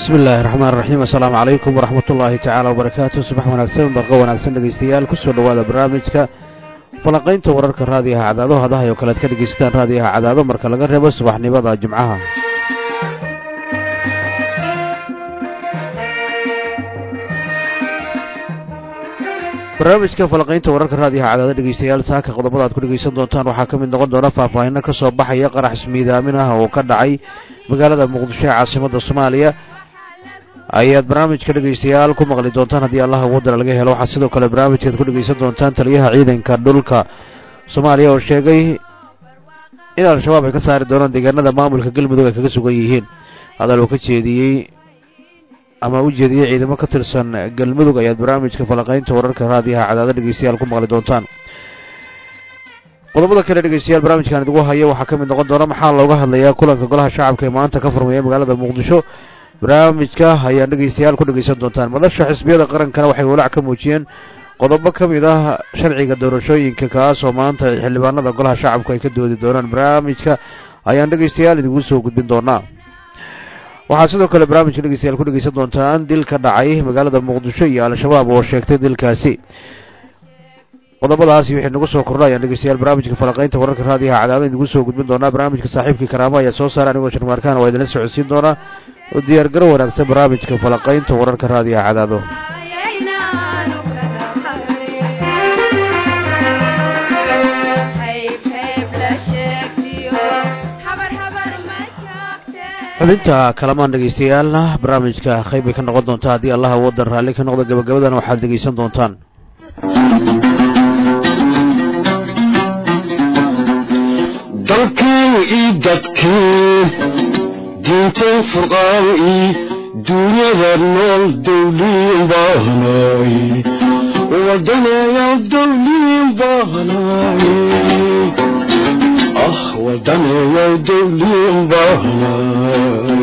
bismi illaahi raxmaan raxiim assalaamu calaykum waraxmat ullaahi tacaala wabarakaatu subax wanaagsan barqo wanaagsan dhegaystayaal kusoo dhowaada barnaamijka falanqaynta wararka raadiyaha cadaado hadahay oo kalead ka dhegaysataan raadiyaha cadaado marka laga reebo subaxnimada jimcaha barnaamijka falanqaynta wararka raadiyaha cadaado dhegaystayaal saaka qodobada aad ku dhegaysan doontaan waxaa ka mid noqon doona faahfaahinno ka soo baxaya qarax ismiidaamin ah oo ka dhacay magaalada muqdisho ee caasimada soomaaliya ayaad barnaamijka dhegaystayaal ku maqli doontaan haddii allaha wadana laga helo waxaa sidoo kale barnaamijkaad ku dhegaysan doontaan taliyaha ciidanka dhulka soomaaliya oo sheegay in al-shabaab ay ka saari doonaan deegaanada maamulka galmudug ay kaga sugan yihiin hadal uu ka jeediyey ama u jeediyey ciidamo ka tirsan galmudug ayaad barnaamijka falanqaynta wararka raadiyaha cadaado dhegaystayaal ku maqli doontaan qodobada kale dhegaystayaal barnaamijkan idigu haya waxaa ka mid noqon doona maxaa looga hadlayaa kulanka golaha shacabka ee maanta ka furmaya magaalada muqdisho barnaamijka ayaan dhegaystayaal ku dhegaysan doontaan madasha xisbiyada qarankana waxay walaac ka muujiyeen qodobo ka mid ah sharciga doorashooyinka kaas oo maanta xildhibaanada golaha shacabku ay ka doodi doonaan barnaamijka ayaan dhegaystayaal idigu soo gudbin doonaa waxaa sidoo kale barnaamijka dhegaystayaal ku dhegaysan doontaan dil ka dhacay magaalada muqdisho iyo al-shabaab oo sheegtay dilkaasi qodobadaasi wixii nagu soo kordha ayaan dhegeystayaal barnaamijka falanqaynta wararka raadiyaha cadaado idigu soo gudbin doonaa barnaamijka saaxiibkii karaamo ayaa soo saara anigoo sharmaarkaan waa idinla socodsiin doonaa oo diyaargaro wanaagsan barnaamijka falanqaynta wararka raadiyaha cadaado xubinta kalamaan dhegaystayaaalna barnaamijka qayb bay ka noqon doontaa haddii allaha wadan raalli ka noqdo gabagabadan waxaad dhegaysan doontaan dalkii io dadkii diintay furqaan io duunyada nool dawliin baahnay wadaneeya dawliin baahnay ah wadaneeya dawliin baahnay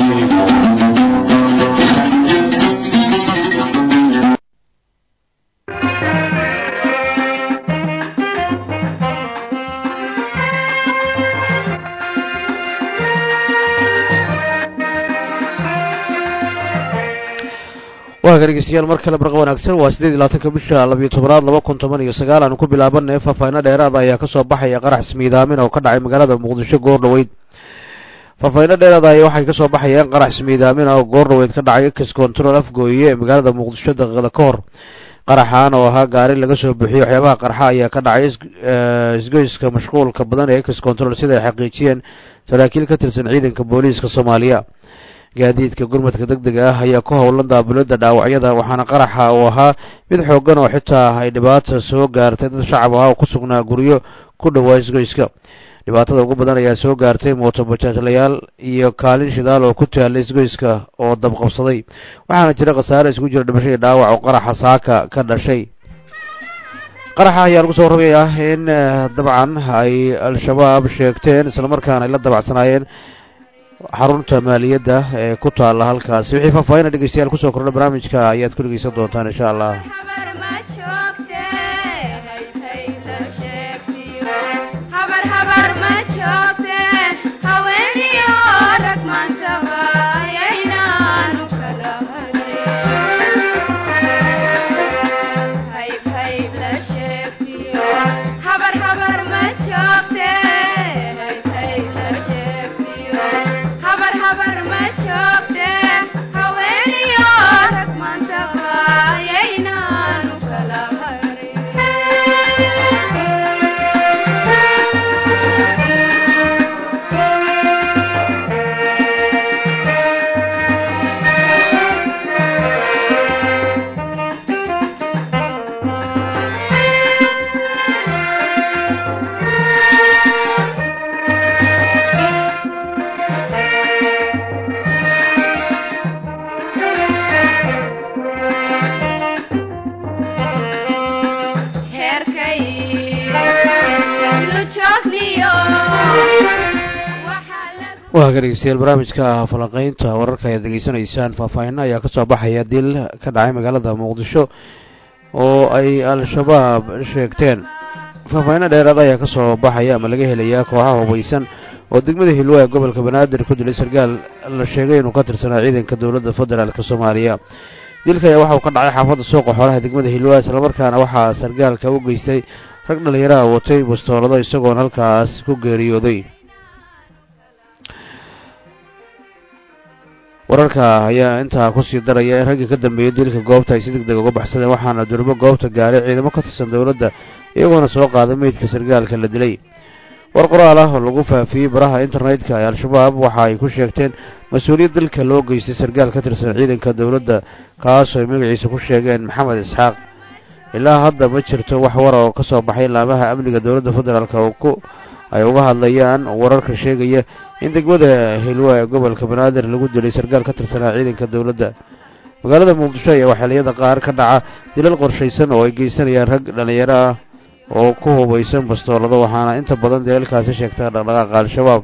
waa ka dhegeystayaal mar kale barqa wanaagsan waa siddeed iyo labaatanka bisha labiyo tobanaad laba kun toban iyo sagaal aanu ku bilaabanay faahfaahinno dheeraada ayaa ka soo baxaya qarax ismiidaamin oo ka dhacay magaalada muqdisho goor dhaweyd faahfaahinno dheeraada ayaa waxay ka soo baxayeen qarax ismiidaamin oo goor dhaweyd ka dhacay ex control afgooye ee magaalada muqdisho daqiiqada ka hor qaraxan oo ahaa gaari laga soo buxiyey waxyaabaha qarxa ayaa ka dhacay isgoyska mashquulka badan ee ex control sida ay xaqiijiyeen saraakiil ka tirsan ciidanka booliiska soomaaliya gaadiidka gurmadka deg dega ah ayaa ku howlan daabulada dhaawacyada waxaana qaraxa uu ahaa mid xooggan oo xitaa ay dhibaata soo gaartay dad shacab ah oo ku sugnaa guryo ku dhowaa isgoyska dhibaatada ugu badan ayaa soo gaartay mootobajaajlayaal iyo kaalin shidaal oo ku taallay isgoyska oo dabqabsaday waxaana jira khasaare isku jira dhimasho iyo dhaawac oo qaraxa saaka ka dhashay qaraxa ayaa lagu soo warramayaa in dabcan ay al-shabaab sheegteen islamarkaana ay la dabacsanaayeen xarunta maaliyadda ee ku taalla halkaasi wixii faahfaahina dhegeystayaal kusoo kordha barnaamijka ayaad ku dhegeysan doontaan insha allah waa ka dhegeystayaal barnaamijka falanqaynta wararka ayaad degeysanaysaan faahfaahinno ayaa ka soo baxaya dil ka dhacay magaalada muqdisho oo ay al-shabaab sheegteen faahfaahinno dheeraad ayaa ka soo baxaya ama laga helayaa kooxaha hubaysan oo degmada hilwa ee gobolka banaadir ku dilay sarkaal la sheegay inuu ka tirsanaa ciidanka dowladda federaalk soomaaliya dilka ayaa waxauu ka dhacay xaafadda suuqa xoolaha degmada hilwaa islamarkaana waxaa sargaalka u geystay rag dhallinyaraha watay bastoolado isagoona halkaas ku geeriyooday wararka ayaa intaa kusii daraya in raggii ka dambeeyey dilka goobta ay si deg deg uga baxsadeen waxaana durbo goobta gaaray ciidamo ka tirsan dowladda iyagoona soo qaaday meydka sargaalka la dilay war qoraal ah oo lagu faafiyey baraha internetka ee al-shabaab waxa ay ku sheegteen mas-uuliyad dilka loo geystay sargaal ka tirsan ciidanka dowladda kaasoo ay magaciisa ku sheegeen maxamed isxaaq ilaa hadda ma jirto wax war oo ka soo baxay laamaha amniga dowladda federaalk oo ku ay uga hadlayaan wararka sheegaya in degmada hilwa ee gobolka banaadir lagu dilay sargaal ka tirsanaa ciidanka dowladda magaalada muqdisho ayaa waxeeliyada qaar ka dhaca dilal qorshaysan oo ay geysanayaan rag dhallinyaro ah oo ku hubaysan bastoolado waxaana inta badan dilalkaasi sheegtaa dhaqdhaqaaqa al-shabaab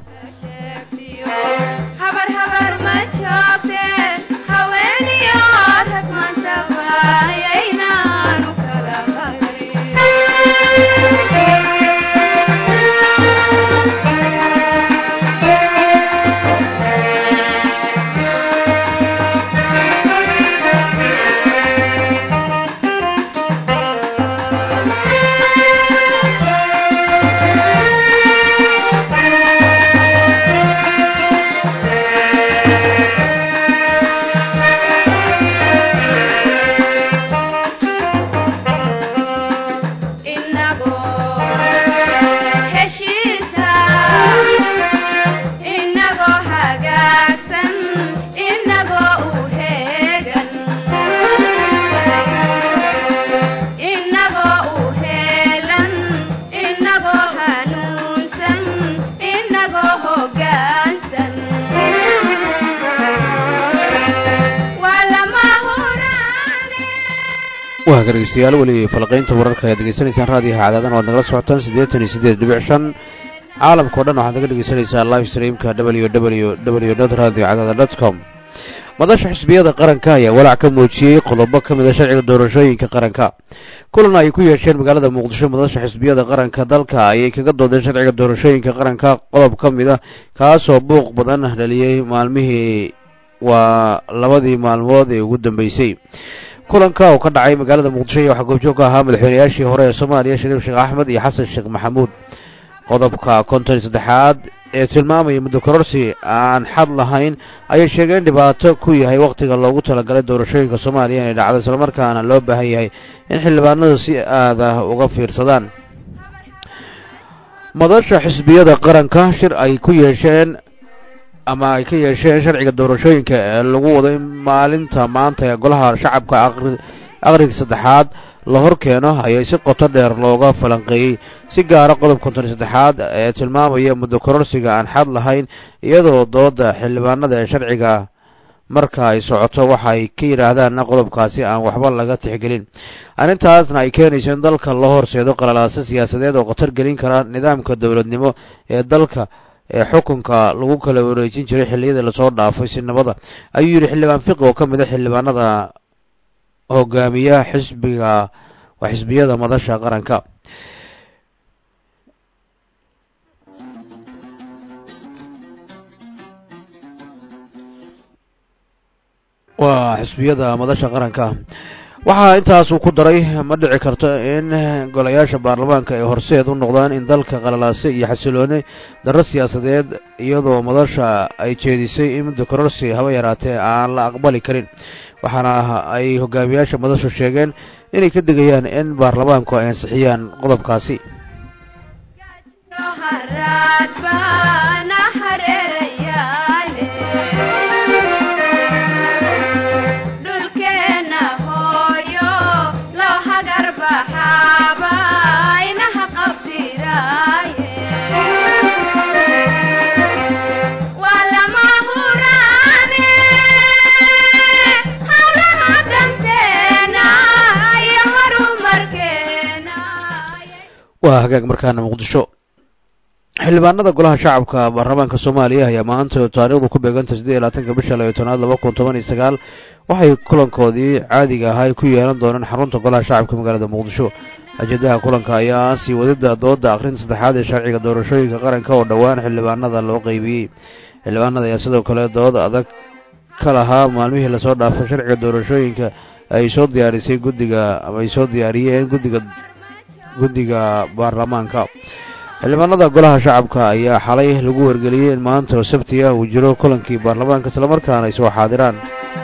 waa dhegeystayaal weli falqaynta wararka ayaad degeysanaysaan raadiyaha cadaadana waad nagala socotaan siddeetan iyo siddeed dhibic shan caalamkao dhan waxaad naga dhegeysanaysaa live streamka w w w dot radio cadaada dot com madasha xisbiyada qaranka ayaa walaac ka muujiyey qodobo ka mid a sharciga doorashooyinka qaranka kulan ay ku yeesheen magaalada muqdisho madasha xisbiyada qaranka dalka ayay kaga doodeen sharciga doorashooyinka qaranka qodob ka mid a kaasoo buuq badan dhaliyey maalmihii waa labadii maalmood ee ugu dambeysay kulanka oo ka dhacay magaalada muqdisho iyo waxaa goobjoog ka ahaa madaxweynayaashii hore ee soomaaliya shariif sheekh axmed iyo xasan sheekh maxamuud qodobka konton iyo saddexaad ee tilmaamaya muddo kororsi aan xad lahayn ayay sheegeen dhibaato ku yahay wakhtiga loogu talagalay doorashooyinka soomaaliya inay dhacdo islamarkaana loo baahan yahay in xildhibaanadu si aad ah uga fiirsadaan madasha xisbiyada qaranka shir ay ku yeesheen ama ay ka yeesheen sharciga doorashooyinka ee lagu wado in maalinta maanta ee golaha shacabka aqriga saddexaad la hor keeno ayay si qoto dheer looga falanqeeyey si gaara qodob konton iyo saddexaad ee tilmaamaya muddo kororsiga aan xad lahayn iyadoo dooda xildhibaanada ee sharciga marka ay socoto waxa ay ka yidhaahdaanna qodobkaasi aan waxba laga tixgelin arrintaasna ay keenayso in dalka loo horseedo qalalaaso siyaasadeed oo khatar gelin kara nidaamka dowladnimo ee dalka ee xukunka lagu kala wareejin jiray xilliyadii lasoo dhaafay sinimada ayuu yidhi xildhibaan fiqi oo ka mid a xildhibaanada hogaamiya xisbiga waa xisbiyada madasha qaranka waa xisbiyada madasha qaranka waxaa intaasuu ku daray ma dhici karto in golayaasha baarlamaanka ay horseed u noqdaan in dalka qalalaase iyo xasilooni darro siyaasadeed iyadoo madasha ay jeedisay in muddo kororsi haba yaraatee aan la aqbali karin waxaana ay hogaamiyaasha madashu sheegeen inay ka digayaan in baarlamaanku ay ansixiyaan qodobkaasi waa hagaag markaana muqdisho xildhibaanada golaha shacabka baarlamaanka soomaaliya ayaa maanta taariikhdu ku beeganta siddeed iyo labaatanka bisha labayo tobnaad laba kun toban iyo sagaal waxay kulankoodii caadiga ahaa ay ku yeelan doonaan xarunta golaha shacabka magaalada muqdisho ajadaha kulanka ayaa sii wadida dooda akhrinta saddexaad ee sharciga doorashooyinka qaranka oo dhowaan xildhibaanada loo qeybiyey xildhibaanada ayaa sidoo kale dood adag ka lahaa maalmihii lasoo dhaafay sharciga doorashooyinka ay soo diyaarisay guddiga ama ay soo diyaariyeen guddiga guddiga baarlamaanka xildhibaanada golaha shacabka ayaa xalay lagu wargeliyey in maanta oo sabti ah uu jiro kulankii baarlamaanka islamarkaana ay soo xaadiraan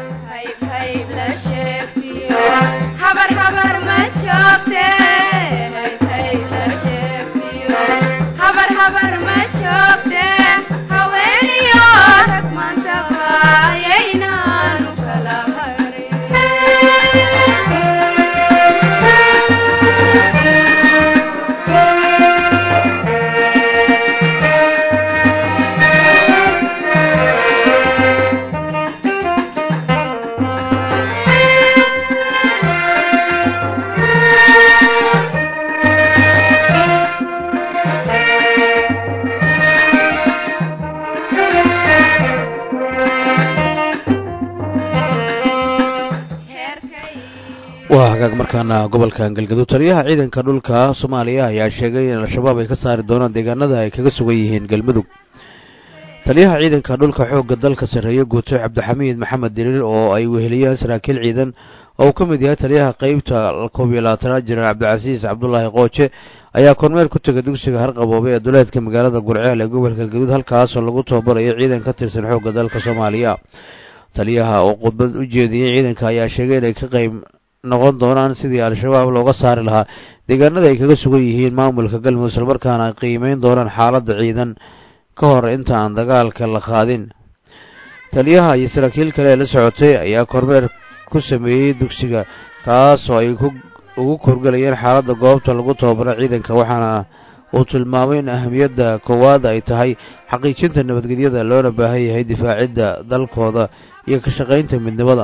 waa hagaag markaana gobolka galgaduud taliyaha ciidanka dhulka soomaaliya ayaa sheegay in al-shabaab ay ka saari doonaan deegaanada ay kaga sugan yihiin galmudug taliyaha ciidanka dhulka xoogga dalka sarreeye guuto cabdixamiid maxamed diriir oo ay weheliyaan saraakiil ciidan oo uu ka mid yahay taliyaha qeybta koob iyo labaatanaad jenaraal cabdicasiis cabdulaahi qooje ayaa kormeer ku tegay dugsiga harqaboobe ee duleedka magaalada gurceel ee gobolka galgaduud halkaasoo lagu tababarayo ciidan ka tirsan xoogga dalka soomaaliya taliyaha oo khudbad u jeediyey ciidanka ayaa sheegay inay ka qayb noqon doonaan sidii al-shabaab looga saari lahaa deegaanada ay kaga sugan yihiin maamulka galmudug islamarkaana ay qiimeyn doonaan xaaladda ciidan ka hor inta aan dagaalka la qaadin taliyaha iyo saraakiil kale ee la socotay ayaa kormeer ku sameeyey dugsiga kaas oo ay ugu korgelayeen xaaladda goobta lagu tababaro ciidanka waxaana uu tilmaamay in ahamiyadda koowaad ay tahay xaqiijinta nabadgelyada loona baahan yahay difaacidda dalkooda iyo ka shaqaynta midnimada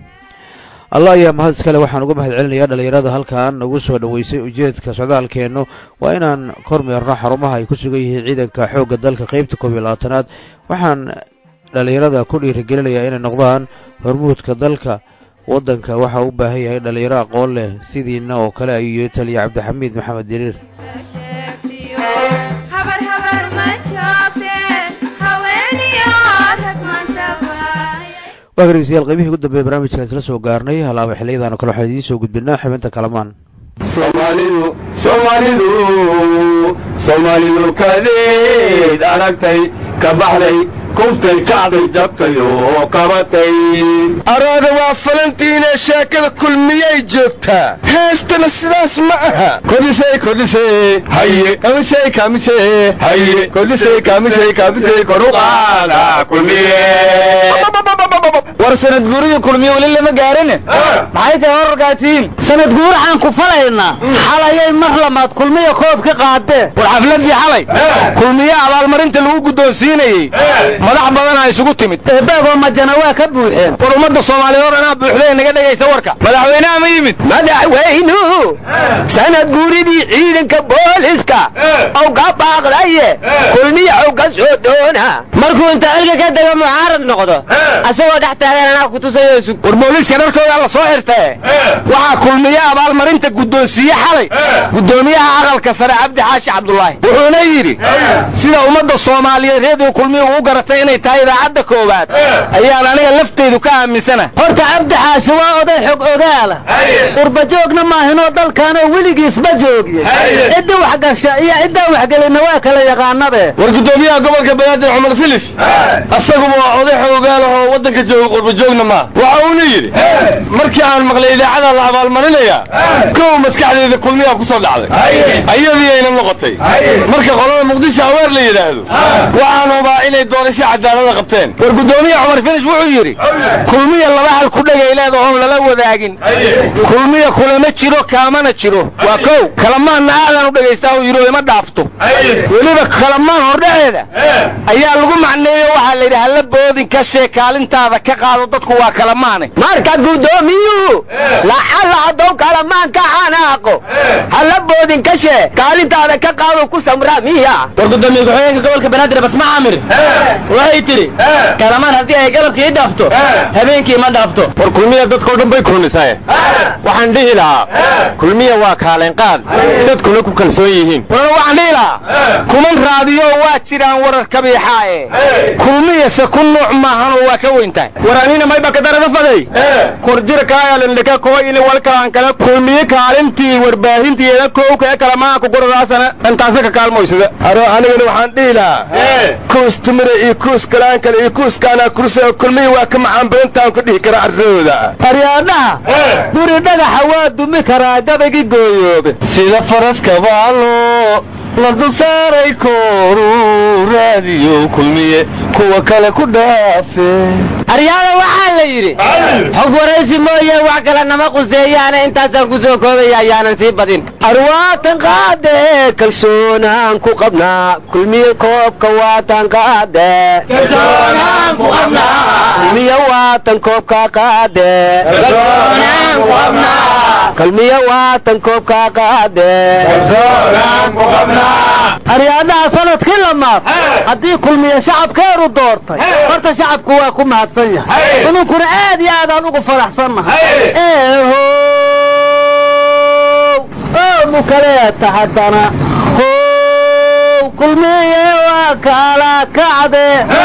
allah ayaa mahad iskale waxaan uga mahad celinayaa dhallinyarada halkan nagu soo dhoweysay ujeedka socdaalkeennu waa inaan kormeerno xarumaha ay ku sugan yihiin ciidanka xoogga dalka qeybta koob iyo labaatanaad waxaan dhallinyarada ku dhiirigelinayaa inay noqdaan hormuudka dalka waddanka waxa u baahan yahay dhallinyaro aqoon leh sidiina oo kale ayuu taliya cabdixamiid maxamed diriir waa dhegeystayaal qaybihii ugu dambeeye barnaamijkan isla soo gaarnay halaaba xiliyadaan kale waxaan idiin soo gudbinaa xibinta kalamaan soomaalidu soomaalidu soomaalidu kadeed aragtay ka baxday kuftay kacday jabtay oo kabatay araada waa falantiina sheekada kulmiyay joogtaa heestana sidaas ma aha kordhisay kordhisay haye kamishay kamishay haye kordhisay kamishay kamishay koruqaada kulmiye war sanad guurihii kulmiye weli lama gaarin maxay tahay horarkaatiin sanad guuraxaan ku falaynaa xalayay mar lamaad kulmiya koob ka qaadee war xafladii xalay kulmiye abaalmarinta lagu guddoonsiinayey madax badanaa isugu timid eebeegoo majana waa ka buuxeen war ummadda soomaaliyeed hor anaa buuxday naga dhegaysa warka madaxweynaha ma yimid madaxweynuhu sanad guuridii ciidanka booliska ow ka baaqdaye kulmiya ow ka soo doona markuu inta ilga ka dega mucaarad noqdo asagoo dhex taagan anaa ku tusayo sug war booliiska dharkooda la soo xirtae waxaa kulmiye abaalmarinta guddoonsiiye xalay guddoomiyaha aqalka sare cabdi xaashi cabdulaahi wuxuuna yidhi sida ummadda soomaaliyeed reediyo kulmiya ugu garatay inay tahay idaacadda koowaad ayaan aniga lafteydu ka aaminsana horta cabdi xaashi waa oday xog ogaala urbajoogna maahinoo dalkaanoo weligiisba joogiye ciddi waxgasha iyo ciddaan waxgelinna waa kala yaqaanabe war guddoomiyaha gobolka banaadir cumar filis asaguba waa oday xog ogaal oo waddanka jooga qurbajoogna maa waxa uuna yidhi markii aan maqlay idaacada la abaalmarinayaa kow maskaxdeeda kulmiyaa ku soo dhacday ayadii ayna noqotay marka qolada muqdisho aweer la yidhaahdo waxaan hubaa inay doorasho cadaalada qabteen war guddoomiya cumar filis wuxuu yidhi kulmiya laba hal ku dhegay leeda oon lala wadaagin kulmiya kulama jiro kaamana jiro waa kow kalamaanna aadan u dhagaystaa uu yidhi oo ima dhaafto weliba kalamaan hordhaceeda ayaa lagu macneeyo waxaa la yidhi hala boodin ka shee kaalintaada ka qaado dadku waa kalamaane marka guddoomiyuhu lacalla haddou kalamaan ka xanaaqo hala boodin ka shee kaalintaada ka qaado ku samraa miya war guddoomiye ku-xigeenka gobolka banaadir basma caamir waxay tidhi kalamaan haddii ay galabkii i dhaafto habeenkii ma dhaafto war kulmiya dadkao dhan bay kulmisaye waxaan dhihi lahaa kulmiya waa kaaleenqaad dadkuna ku kalsoon yihiin war waxaan dhihi lahaa kuman raadiyo waa jiraan wararkabii riixaaye kulmiyase ku nuuc maahanoo waa ka weyn tahay war anina mayba ka darada faday korjira kaayalindhika koo ili walkalaan kale kulmiye kaalintii warbaahintiiyada kowka ee kale maa ku guradaasana intaasa ka kaalmoysada aro anigana waxaan dhihi lahaa kuus timira iyo kuus kalaan kale iyo kuus kaanaa kursi kulmiyi waa ka macaan badantaan ku dhihi karaa arsadooda aryaadhaha guri dhagaxa waa dumi karaa gabaygii gooyoobe sida faraska baalo la dul saaray kooru raadiyo kulmiye kuwa kale ku dhaafe aryaada waxaa la yidhi xog waraysi mooye wax kale nama quseeyaana intaasaan ku soo koobaya ayaanan sii badin arwaatan qaade kalsoonaan ku qabnaa kulmiye koobka waatan qaade kulmiye waatan koobka qaade kulmiye waatan koobka qaade aryaadaha sanadkii lamaad haddii kulmiye shacabkeedu doortay horta shacabku waa ku mahadsan yahay inunkuna aad iyo aadaan ugu faraxsannahay eehow oomu kaleeta haddana how kulmiye waa kala kacde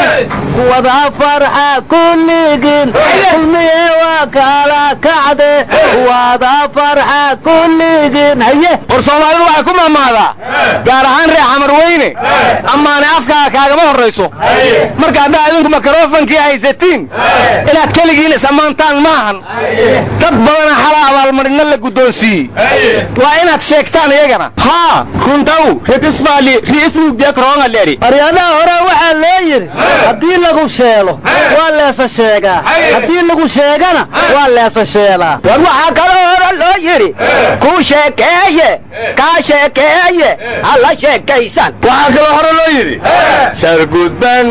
wada farxa kulligin kulmiye waa kala kacde wada farxa kulligin haye war soomaalidu waxay ku mahmaadaa gaar ahaan reer xamar weyne amaane afkaa kaagama horrayso marka haddaa idinku makarofankii haysatiin inaad keligiin is-ammaantaan maahan dad badana xala abaalmarino la guddoonsiiyey waa inaad sheegtaan iyagana haa runtaw retisfaali riismugdeekroongaleri aryaadaha hore waxaa loo yidhi haddii lagu sheelo waa leesa sheegaa haddii lagu sheegana waa leesa sheelaa war waxaa kaloo hore loo yidhi kuu sheekeeye kaa sheekeeye hala sheekaysan waxaa kaloo hore loo yidhi sargudban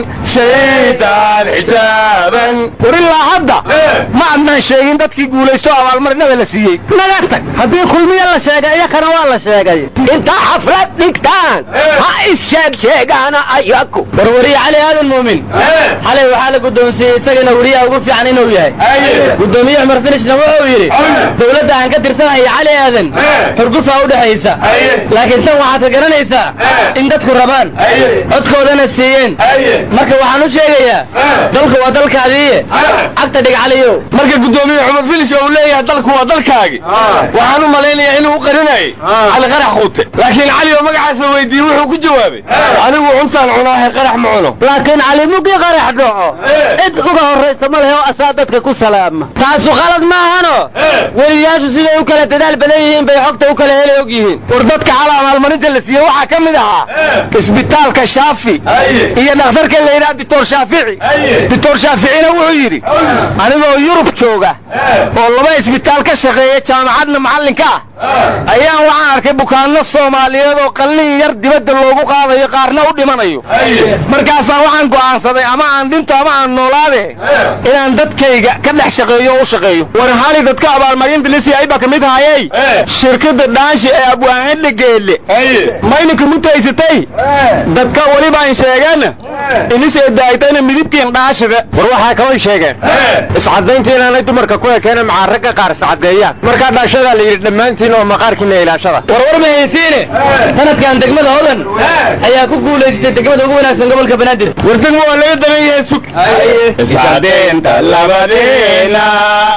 shaydaan xijaaban war ilaa hadda ma adnaan sheegin dadkii guulaysto abaalmarinada la siiyey naga tag haddii kulmiye la sheegay iyakana waa la sheegay intaa xaflad dhigtaan ha is sheeg sheegaana ayaku war wariye cali aadan muumin xalay waxaa la guddoonsiiyey isagana wariyaha ugu fiican inuu yahay guddoomiye cumar finishna wuxuu yidhi dowladda aan ka tirsanahay cali aadan xurgufaa u dhexaysa laakiin tan waxaad ka garanaysaa in dadku rabaan codkoodana siiyeen marka waxaan u sheegayaa dalku waa dalkaadiiye cagta dhig caliyo marka guddoomiye cumar finish uu leeyahay dalku waa dalkaagi waxaan u malaynayaa inuu u qarinayay cali qarax quute laakiin cali oo magacaasa weydiiyey wuxuu ku jawaabay anigu cuntaan cunaahe qarax ma cuno laakiin calimugii qarax dhaco cid uga horraysa ma lehe oo asaa dadka ku salaama taasu qalad maahano weliyaashu siday u kala dadaal badan yihiin bay xogta u kala heli og yihiin war dadka cala abaalmarinta la siiyey waxaa ka mid ahaa isbitaalka shaafi iyo dhakhtarka la yidhaha dictor shaafici dictor shaaficina wuxuu yidhi anigoo yurub jooga oo laba isbitaal ka shaqeeya jaamacadna macallinka ah ayaan waxaan arkay bukaanno soomaaliyeed oo qallin yar dibadda loogu qaadayo qaarna u dhimanayo markaasaan waxaan go'aansaday ama aan dhinto ama aan noolaade inaan dadkayga ka dhex shaqeeyo oo u shaqeeyo war hali dadka abaalmarinta lisi ayba ka mid hayey shirkadda dhaanshi ee abwaanidha geelle mayninka mutaysatay dadka weliba aan sheegeen inisee daaytayna midibkiin dhaashida war waxaa kaloo sheegeen iscadaynta inaanay dumarka ku ekeena maxaa ragga qaar iscadeeyaan markaa dhaashadaa la yidhi dhammaantiin oo maqaarkiina ilaashada war war ma haysiine sanadkan degmada hodan ayaa ku guulaysatay degmada ugu wanaagsan gobolka banaadir war degmo waa laga dagan yahay sug iscadeynta labadeena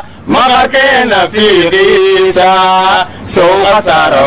maqarkeena fiiqiisa suuqa saaro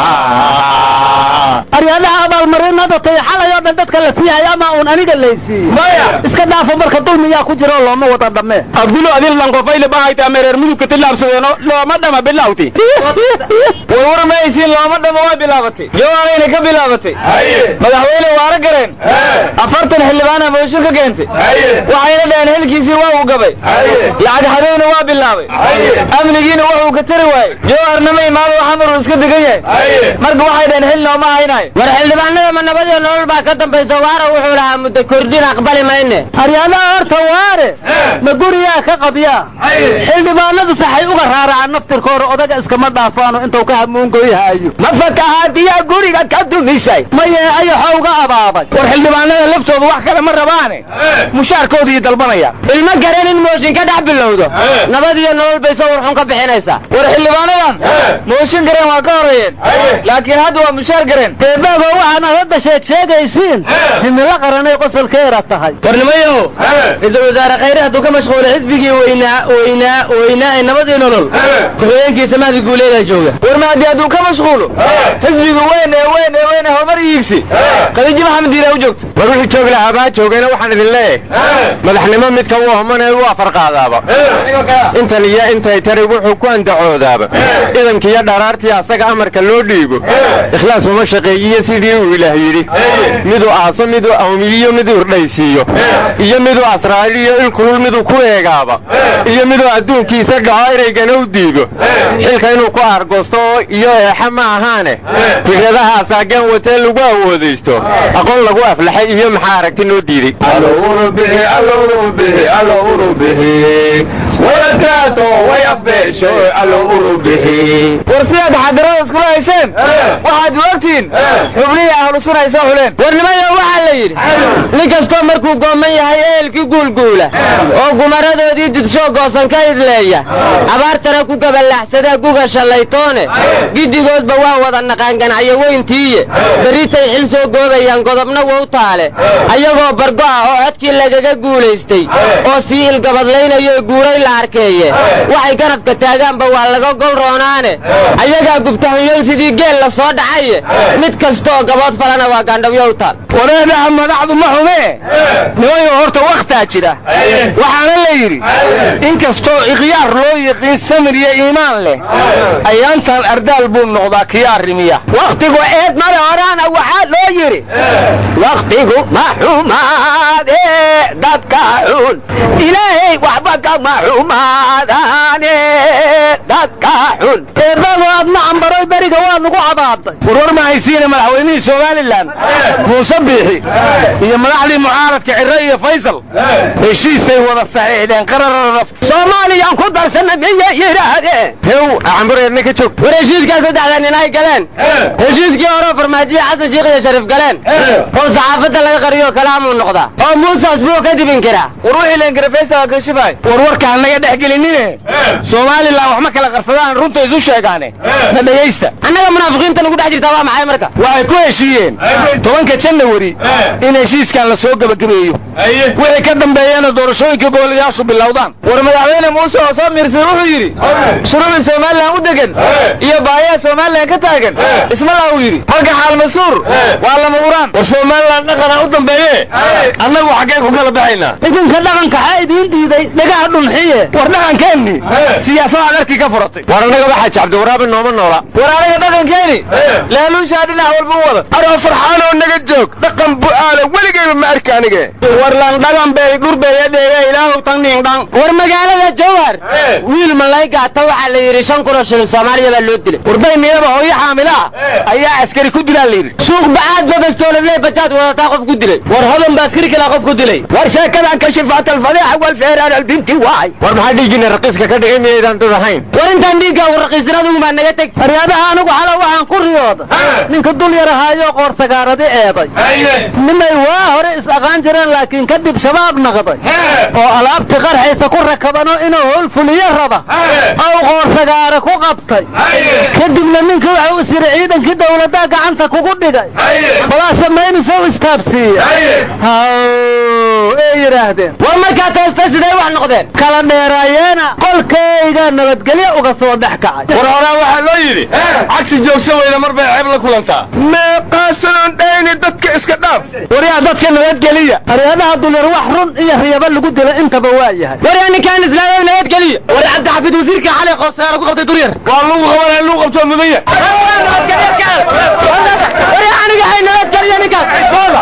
maaha aryaadaha abaalmarinada tay xalay oo dhan dadka la siiyaya ama uun aniga laysiiyo maya iska dhaafo marka dulmiyaa ku jiro looma wada dhamme abdulo adil lankofayle bahayta mereer mudugka tillaabsadeeno looma dhama bilawti warwar ma haysiin looma dhama waa bilaabatay jawaarayna ka bilaabatay madaxweyne waara gareen afartan xildhibaana mooshin ka keentay waxayna dhaheen hilkiisii waa uu gabay lacag hadayna waa bilaabay amnigiina wuxuu ka tari waayey jawaarna ma imaado xamaruu iska degan yahay marka waxay dhaheen xil nooma haynayo war xildhibaanada ma nabad iyo nolol baa ka dambaysa waara wuxuu lahaa muddo kordhin aqbali mayne aryaadaha horta waare ma guriyaa ka qabyaa xildhibaanadu saxay uga raaracaan naftirkooda odaga iskama dhaafaano intuu ka hamuungoyhaayo ma fatahaadiyaa guriga ka dumisay maye ayaxoo uga abaabay war xildhibaanada laftoodu wax kale ma rabaane mushaarkoodii dalbanaya ilma garan in mooshin ka dhex bilowdo nabad iyo nolol bay sawir xun ka bixinaysaa war xildhibaanadan mooshin gareen waa ka horeeyeen laakiin hadda waa mushaar gareen eebaago waxaanaad hadda sheeg sheegaysiin himilo qaranay qosolkeera tahay warnimayaho ra-iisul wasaare khayre hadduu ka mashquulay xisbigii weynaa weynaa weynaa ee nabadii nolol ku-xigeenkiisa mahdi guuleedaa jooga warma haddii hadduu ka mashquulo xisbiga weyn ee weyn ee weyn ee horumar iigsi khadiijo maxamed diiraa u joogto war wixii joogi lahaa baa joogayna waxaan idin leeyahay madaxnimo midka u homanee u afarqaadaaba intan iyo intay tari wuxuu ku andacoodaaba idankiiyo dharaartii asaga amarka loo dhiibo ikhlaas uma shaqeeyiyo sidii uu ilaah yidhi miduu aaso miduu awmiyiyo miduu urdhaysiiyo iyo miduu asraariyo ilkulul miduu ku eegaaba iyo miduu adduunkiisa dhaco eraygana u diido xilka inuu ku aargoosto oo iyo eexa ma ahaane fikradaha asaageen watee lagu awoodaysto aqoon lagu aflaxay iyo maxaa aragti noo diiday war sidaad xadarada iskula hayseen waxaad ogtiin xubnihii ahlu sun ay soo xuleen warnimayo waxaa la yidhi nin kastoo markuu gooman yahay ehelkii guulguula oo gumaradoodii didsho goosan ka idleeya abaartana ku gaballaxsadaa guga shallaytoone giddigoodba waa wada naqaanganacyo weyntiiye berritay xil soo goobayaan godobna wow taale ayagoo bargo ah oo codkii lagaga guulaystay oo sii ilgabadlaynayo guuray la arkeeye waxay garabka taagaanba waa laga gol roonaane ayagaa gubtahanyoon sidii geel la soo dhacaye mid kastooo gabood falana waa gaandhawyow taal wareedhaha madaxdu ma xumee nimayo horta wakhtaa jira waxaana la yidhi in kastoo ikhyaar loo yiqiin samir iyo iimaan leh ayaantan ardaal buu noqdaa kiya arrimiya wakhtigu eed male horaana waxaa loo yidhi wakhtigu ma xumaade dadka xun ilaahay waxba kama xumaadaane dadka xun eebado aadna cambaroy beriga waa nugu cabaaday warwar ma haysiina madaxweynihii somalilan muuse biixi iyo madaxdii mucaaradka cire iyo faysal heshiisay wada saxiixdeen qarararaf soomaaliyaan ku darsana miyay yidhaahdeen hew cambureedna ka joog war heshiiskaa saddexda nin ay galeen heshiiskii hore farmaajiya xasan sheikh iyo shariif galeen oo saxaafadda laga qariyo kalaamuu noqdaa oo muusaas buu ka dibin karaa war wixii leengarafaysta kashifaay war warkaan naga dhex gelinine somalilan wax ma kala qarsadaan runta isu sheegaane na dhegaysta annaga munaafiqiinta nagu dhex jirtaa waa maxay marka waxay ku heshiiyeen tobanka janawari in heshiiskan la soo gebagabeeyo wixii ka dambeeyana doorashooyinka gobolayaashu bilowdaan war madaxweyne muuse oo soo miirsan wuxuu yidhi shuruucii somalilan u degan iyo baayaha somalilan ka taagan isma laha uu yidhi halka xaalmasuur waa lama uraan war somalilan dhaqanaa u dambeeye annagu xaggeen ku kala baxaynaa idinka dhaqanka xaa idiin diiday dhagaha dhunxiye war dhaqankeenni siyaasadaad arkii ka furatay war annagaba xaaji cabdiwaraabi nooma noola war aniga dhaqankeeni laaluushaa dhinac walba u wada aroo farxaanoo naga joog dhaqan bu'aala weligayba ma arka anige war lan dhagan bay dhurbeeyadheega ilaahu tangdhingdhang war magaalada jawhar wiil malaygaata waxaa la yidhi shan kunoo shilin soomaaliya baa loo dilay wardayniyaba hooyo xaamila ah ayaa askari ku dilaa la yidhi suuq bacaad babastooladle bajaad wadataa qof ku dilay war hodan ba askari kalaa qof ku dilay war sheekadan kashifaat alfadiixa walfeeraan albinti waay war maxaa dhiiggiina raqiiska ka dhigay miyaydaan dad ahayn war intaan dhiigga ugu raqiisanadugu baa naga teg aryaadaha anigu xala waxaan ku riyooda ninka dul yar ahaayo qoor sagaaradi eeday nimay waa hore is aqaan jireen laakiin kadib shabaab naqday oo alaabti qarxaysa ku rakabano inuu howl fuliyo raba ow qoor sagaare ku qabtay kadibna ninka waxa u siri ciidankii dawladdaa gacanta kugu dhigay balaa samaynaysa u istaabsiiya haw ee yidhaahdeen war markaa toosta siday wax noqdeen kala dheeraayeena qolkayga nabadgelyo uga soo dhex kacay war horaa waxaa loo yidhi cagsi joogsan weyda mar bay ceeb la kulantaa meeqaasanon dhayni dadka iska dhaaf waryaa dadka nabadgeliya aryadaha dulyar wax run iyo riyaba lagu dila intaba waa yahay waryaa ninkaan islaamay nabadgeliya war cabdixafiid wasiirka xalay qorsaara ku qabtay duryar waa lagu qabanaya lagu qabtoo mudanya waryaa aniga hay nabadgeliya ninkaas sooda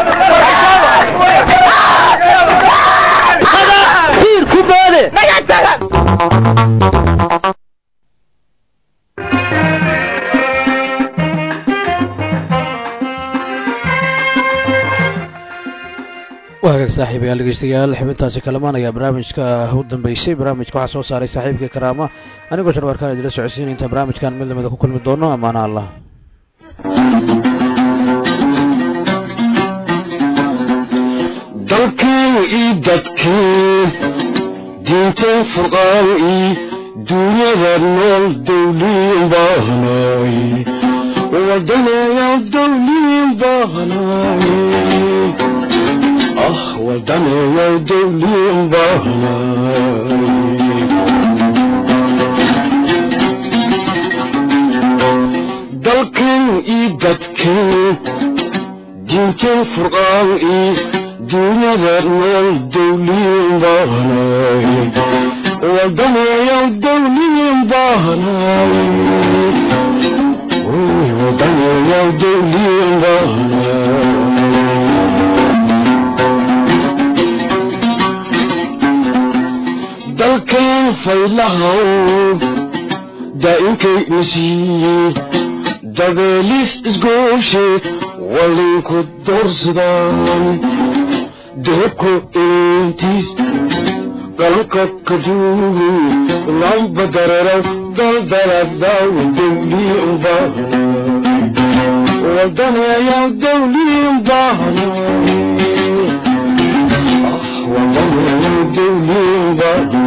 tiir ku boode waa hagaag saaxiibayaal dhegeystayaal xubintaasi kalamaan ayaa barnaamijka u dambeysay barnaamijka waxaa soo saaray saaxiibka karaama anigoo sharwaarkaan idila socodsiinay intaan barnaamijkan mid lamida ku kulmi doono amaana allah dalkii ii dadkii diinta furqaan ii dunyada nool dawliin baahnay wadanayaa dawliin baahnay ah wadanayaa dawliin baahnay dalkan ii dadkan diintan furqaan ii dunyada nool dawliin baahnay wadanayaa dawliin baahnay wadanayaa dawliin baahnay dalkan faylahaw daa'inkay nasiiyey dabeelis isgooshe walinku doorsadaan deebko intiis qalanka kaduugi lamba dararaw daldaladaaw dawliin baahna wadanayaa dawliin baahna wadanayaa dawliin baahna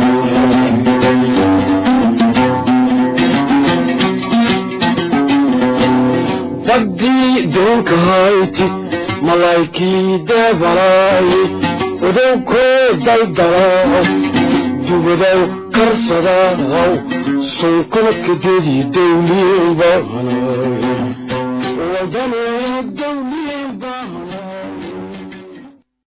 badii doonka hayti malaykii deebalaay udowkoo daldalaaw dubadow karsadaaw sunkuna kadeedii dawliin baahnay wadanayaa dawliin baahna